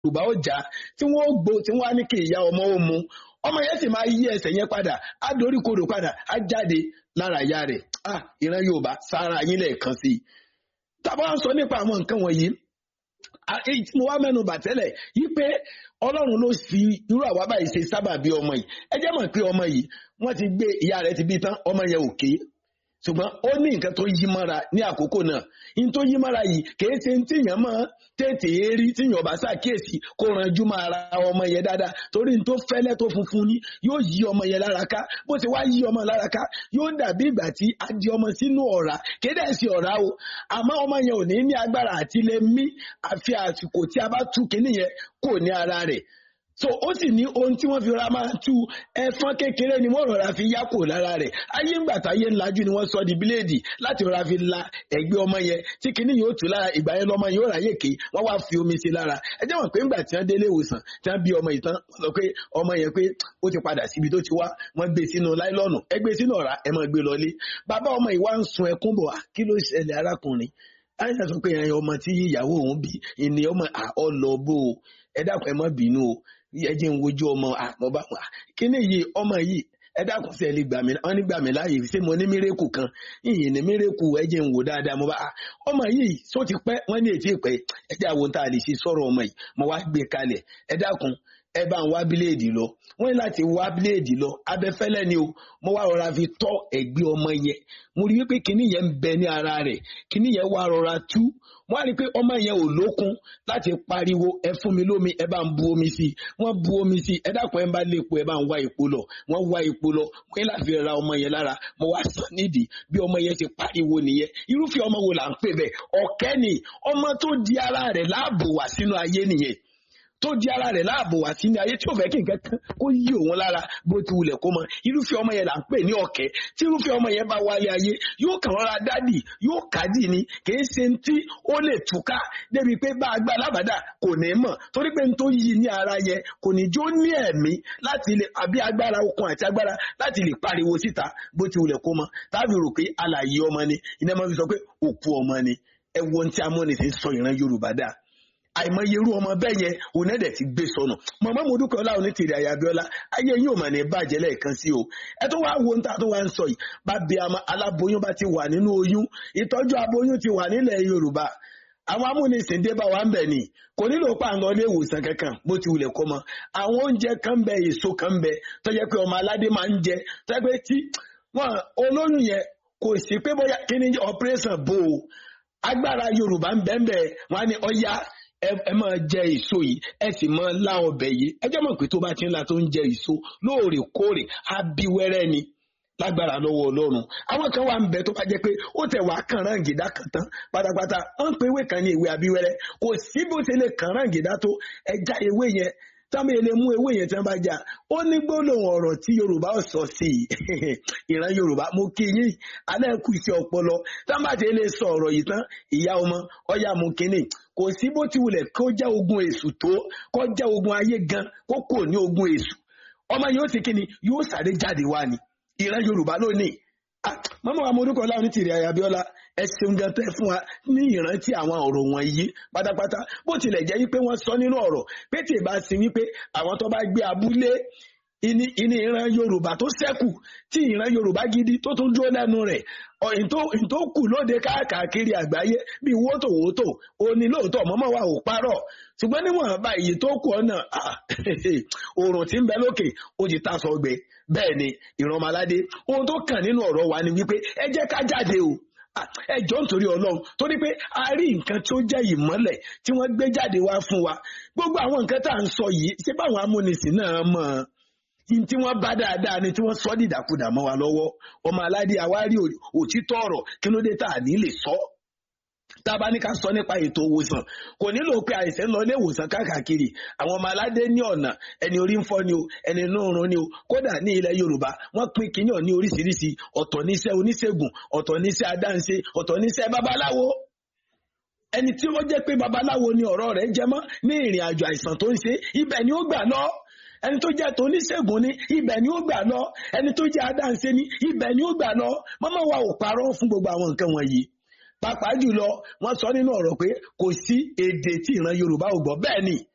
yorùbá ó jà tí wọ́n ó gbó tí wọ́n á ní kí ìyá ọmọ ó mu ọmọ yẹn sì máa yí ẹsẹ̀ yẹn padà á dorí kodò padà á jáde lára ìyá rẹ̀ ah ìran yorùbá sára yín lẹ́ẹ̀kan sí i tábà ń sọ nípa àwọn nǹkan wọ̀nyí mo wá mẹ́nu bà tẹ́lẹ̀ yí pé ọlọ́run ló fi irú àwa báyìí ṣe sábà bí ọmọ yìí ẹ jẹ́ mọ̀ pé ọmọ yìí wọ́n ti gbé ìyá rẹ̀ ti bí tán ọmọ yẹn ò ké ṣùgbọ́n ó ní nǹkan tó yí mọ́ra ní àkókò náà ní tó yí mọ́ra yìí kìí ṣe tí èèyàn máa tètè rí tí èèyàn bá ṣàkíyèsí kó ranjú máa ra ọmọ yẹn dáadáa torí ní tó fẹ́lẹ́ tó funfun ní yóò yí ọmọ yẹn lára ká bó ṣe wá yí ọmọ lára ká yóò dàbí ìgbà tí a di ọmọ sínú ọ̀rá kéde sí ọ̀rá o àmọ́ ọmọ yẹn ò ní ní agbára àti lè mí àfi àsìkò tí a bá tú kinní yẹn kò ní ara rẹ̀ so ó sì ní ohun tí wọ́n fi ra máa tú ẹ̀fọn kékeré ni wọ́n rọra fi yá kò lára rẹ̀ ayé ńgbà táyé ńlájú ni wọ́n sọ di bíléèdì láti rọra fi la ẹ̀gbẹ́ ọmọ yẹn tí kinní yóò tú lára ìgbà yẹn lọ́mọ yóò ráyè ké wọ́n wá fi omi sí lára ẹ jẹ́ wọ́n pé ńgbà tí wọ́n délé ìwòsàn tí wọ́n bí ọmọ yìí tán wọ́n sọ pé ọmọ yẹn pé ó ti padà síbi tó ti wá wọ́n gbé sínú láìlọ́ọ̀nù ẹ gbé sínú ọ̀rá ẹ máa gbé lọlé bàbá ọmọ yìí wá ń sun ẹkún bọ̀ kí ló ṣẹlẹ̀ arákùnrin àyà sọ pé ẹyin ọmọ tí ìyàwó òun bí ìní ọmọ ọlọ́bó ẹ dákun ẹ má bínú o ẹ jẹ́ ń wojú ọmọ àmọ́bá wa kíní yìí ọmọ yìí ẹ dákun sí ẹ lè gbà mí wọn ní gbà mí láàyè ṣé mo ní mírèkù kan ìyìn ní mírèkù ẹ jẹ́ ń wò dáadáa mo bá ọmọ yìí só ti pẹ́ wọ́n ní ètí ìpẹ́ ẹ jẹ́ àwọn tá a lè ṣe sọ̀rọ̀ ọmọ yìí mo wá gbé kalẹ̀ ẹ dákun ẹ bá ń wá bíléèdì lọ wọ́n ní láti wá bíléèdì lọ abẹ́fẹ́lẹ́ ni o mo wá rọra fi tọ́ ẹ̀gbẹ́ ọmọ yẹn mo rí wípé kinní yẹn ń bẹ ní ara rẹ̀ kinní yẹn wá rọra tú wọ́n á rí i pé ọmọ yẹn ò lókun láti pariwo ẹ fún mi lómi ẹ bá ń bu omi sí i wọ́n bu omi sí i ẹ dákun ẹ bá lé epo ẹ bá ń wá epo lọ wọ́n wá epo lọ wọ́n yẹn láti ra ọmọ yẹn lára mo wá sàn nídìí bí ọmọ yẹn ti pariwo nìyẹn irúfẹ́ ọmọ wo là ń pè bẹ́ẹ̀ ọ̀kẹ́ ni ọmọ tó di ara rẹ̀ láàbò wá sínú ayé nìyẹn tó di ara rẹ̀ láàbò wá sínú ayé tí ò fẹ́ kí nǹkan kan kó yí òun lára bó ti wulẹ̀ kó mọ irúfẹ́ ọmọ yẹn là ń pè ní ọ̀kẹ́ tí irúfẹ́ ọmọ yẹn bá wálé ayé yóò kàn rọra dádì yóò kádì ni kìí ṣe tí ó lè túká débi pé bá a gbá alábàdà kò ní mọ̀ torí pé n tó yí ní ara yẹn kò ní jó ní ẹ̀mí láti lè àbí agbára okun àti agbára láti lè pariwo síta bó ti wulẹ̀ kó mọ táàbì rò pé alàyè ọmọ ni iná máa fi sọ pé òkú ọmọ ni ẹ wo ohun tí amúnisìn sọ ìran Yorùbá dáa àìmọye irú ọmọ bẹ́ẹ̀ yẹn onẹ́dẹ̀ ti gbé sọnù mọ̀mọ́ mo dúpẹ́ ọlá òní tèrè àyàbíọ́lá ayé yín ò mà ní bàjẹ́ lẹ́ẹ̀kan sí o ẹ tó wá wo ń ta tó wá ń sọ yìí bá bí aláboyún bá ti wà nínú oyún ìtọ́jú aboyún ti wà nílẹ̀ yorùbá àwọn amúnisìn dé bá wa ń bẹ̀ ni kò nílò pàǹgọ́ ilé ìwòsàn kankan bó ti wulẹ̀ kó mọ àwọn oúnjẹ kan bẹ èso kan bẹ tó jẹ́ pé ọmọ aládé máa ń jẹ tó jẹ́ pé tí wọn olóyún yẹn kò sí pé bóyá kí ni operation bò ó agbára yorùbá ń bẹ́ẹ̀ bẹ́ẹ̀ wọn á ní ọya ẹ máa jẹ èso yìí ẹ sì máa lá ọbẹ̀ yìí ẹ jẹ́ mọ̀ pé tó bá ti ń la tó ń jẹ èso lóòrèkóòrè á bí wẹ́rẹ́ ni lágbára lọ́wọ́ ọlọ́run àwọn kan wà ń bẹ tó bá jẹ́ pé ó tẹ̀ wá kàn ráǹgìdá kan tán pátápátá wọ́n ń pe ewé kan ní ewé abíwẹ́rẹ́ kò sí bó ṣe lè kàn ráǹgìdá tó ẹja ewé yẹn táwọn èlé mú ewé yẹn tí wọ́n bá jà ó ní gbólóhùn ọ̀rọ̀ tí yorùbá ò sọ sí i ìran yorùbá mo kí yín alẹ́ kù sí ọpọlọ táwọn bá ti lè sọ ọ̀rọ̀ yìí tán ìyá ọmọ ọyá mu kínní kò sí bó ti wulẹ̀ kó jẹ́ ogun èṣù tó kó jẹ́ ogun ayé gan kó kò ní ogun èṣù ọmọ yóò ti kíni yóò sáré jáde wá ni ìran yorùbá lónìí mọ́mọ́ wa morúkọ láwọn ní tìrì àyàbíọ́lá ẹ ṣeun gan tẹ́ fún wa ní ìrántí àwọn ọ̀rọ̀ wọ̀nyí pátápátá bó tilẹ̀ jẹ́ wípé wọ́n sọ nínú ọ̀rọ̀ pé tí ì bá sí wípé àwọn tó bá gbé abúlé ìní ìní ìran yorùbá tó ṣẹ́kù tí ìran yorùbá gidi tó tún dúró lẹ́nu rẹ̀ ìyìn tó kù lóde káàkiri àgbáyé bíi wótòwótò òní lóòótọ́ mọ́mọ́ wa ò parọ́ ṣùgbọ́n níwọ̀n bá èyí tó kù ọ̀nà oòrùn tí ń bẹ lókè ó ti tasọ̀ gbẹ bẹ́ẹ̀ ni ìran ọmọládé ohun tó kàn nínú ọ̀rọ̀ wa ni wípé ẹ jẹ́ ká jáde o ẹ jọ nítorí ọlọ́run torí pé a rí nǹkan tó jẹ́ ìmọ́lẹ̀ tí wọ́n gbé jáde wá fún wa gbogbo àwọn nǹkan tá à ń sọ yìí ṣé báwọn amúnisìn náà mọ̀ ọ́n tí wọ́n bá dáadáa ni tí wọ́n sọ dìdàkudà mọ́ wa lọ́wọ́ ọmọ aládé àwárí òtítọ́ ọ̀rọ̀ kí ló dé tá à ní lè sọ tá a bá ní ká sọ nípa ètò ìwòsàn kò nílò pé àìsàn lọ ilé ìwòsàn káàkiri àwọn ọmọ aládé ní ọ̀nà ẹni orí ń fọ́ ni o ẹni inú run ni o kódà ní ilẹ̀ yorùbá wọ́n pín kíyàn ní oríṣiríṣi ọ̀tọ̀ níṣẹ́ oníṣègùn ọ̀tọ̀ níṣẹ́ adáǹṣe ọ̀tọ̀ níṣẹ́ babaláwo ẹni tí ó jẹ́ pé babaláwo ni ọ̀rọ̀ rẹ̀ jẹ mọ́ ní ìrìn àjò àìsàn tó ń ṣe ibẹ̀ ni ó gbà lọ ẹni tó jẹ́ toníṣègùn ni ibẹ̀ ni ó gbà lọ ẹni tó jẹ́ adáǹṣe ni ibẹ̀ ni ó gbà lọ mọ́mọ́ wa ò parọ́ fún gbogbo àwọn nǹkan wọ̀nyí pàápàá jùlọ wọ́n sọ nínú ọ̀rọ̀ pé kò sí èdè tí ìran yorùbá ò gbọ́ bẹ́ẹ̀ ni